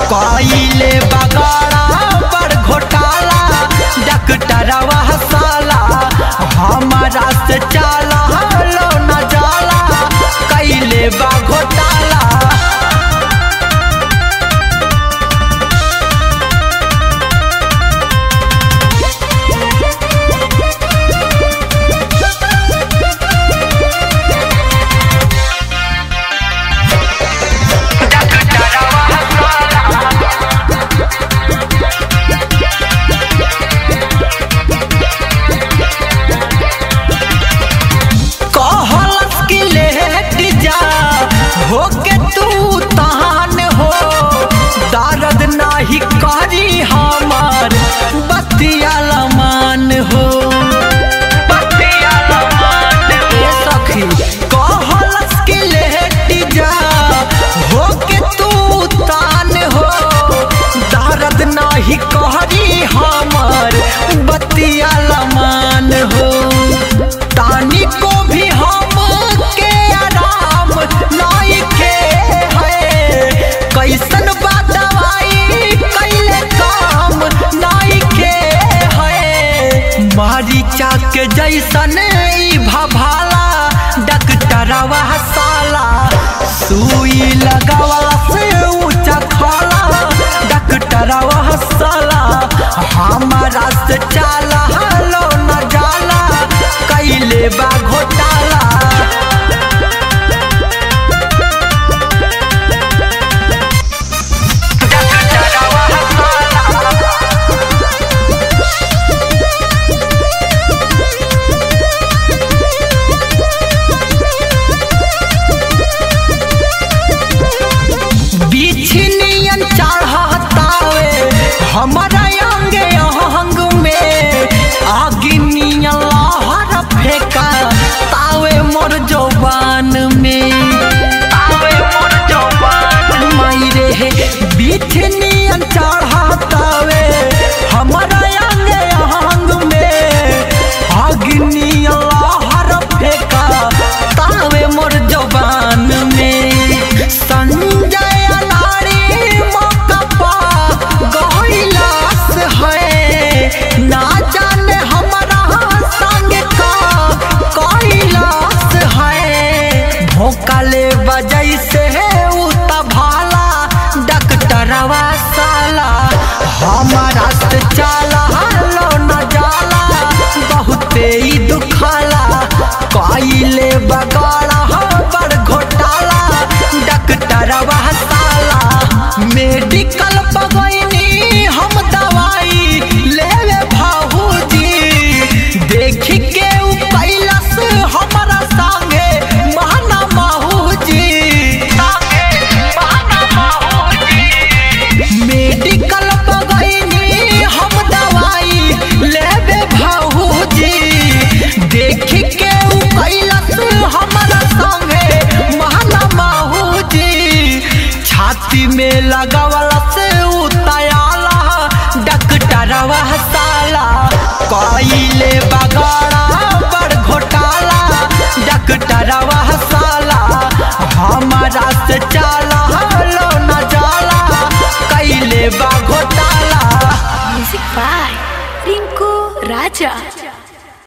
कइले बगाड़ा बड़ घोटाला डॉक्टरवा साला हमारा से चाला लो न जाला कइले बा घोटाला कहलस कि लेट जा होके तू तहान हो दर्द नाही करी हमार बतिया लमान हो बतिया लमान ए सखी कहलस कि लेट जा होके तू तान हो दर्द नाही करी हमार बतिया लमान हो तानी को भी हम के आराम नहीं के है कैसन बा दवाई कैले काम नहीं के है मारी चाक जैसन ई भभाला डॉक्टरवा साला सुई लगावा से ऊंचा खाला डॉक्टरवा साला हमारा से चाला लो न जाला कैले बा घोटाला बिछनियन चढ़तावे हमारा अंगे अंग में आगिनियन लहर फेंका तावे मोर जवान में तावे मोर जवान मायरे हे बिछनियन चढ़तावे हमारा अंगे अंग में आगिनियन लहर फेंका तावे मोर जवान में संजय नारी मौका गहिलास है ना जाने हमारा संग का कैलाश है भोकाले बजै से उता भाला डॉक्टरवा साला हमारा से चाला लो न जाला बहुते ही दुखाला कइले बगाड़ा बड़ घोटाला डॉक्टरवा साला मेडिकल बगैनी हम दवाई लेवे भाऊजी देख के उ कैलस हमारा संगे महना माहूजी मेडिकल बगैनी हम दवाई लेवे भाऊजी देख के उ कैलस हमारा संगे महना माहूजी छाती में लगावला से उतायाला डॉक्टरवा साला कइले बगाड़ा बड़ घोटाला डॉक्टरवा साला हमारा से चाला लो न जाला कैले बा घोटाला Music by Rinku Raja.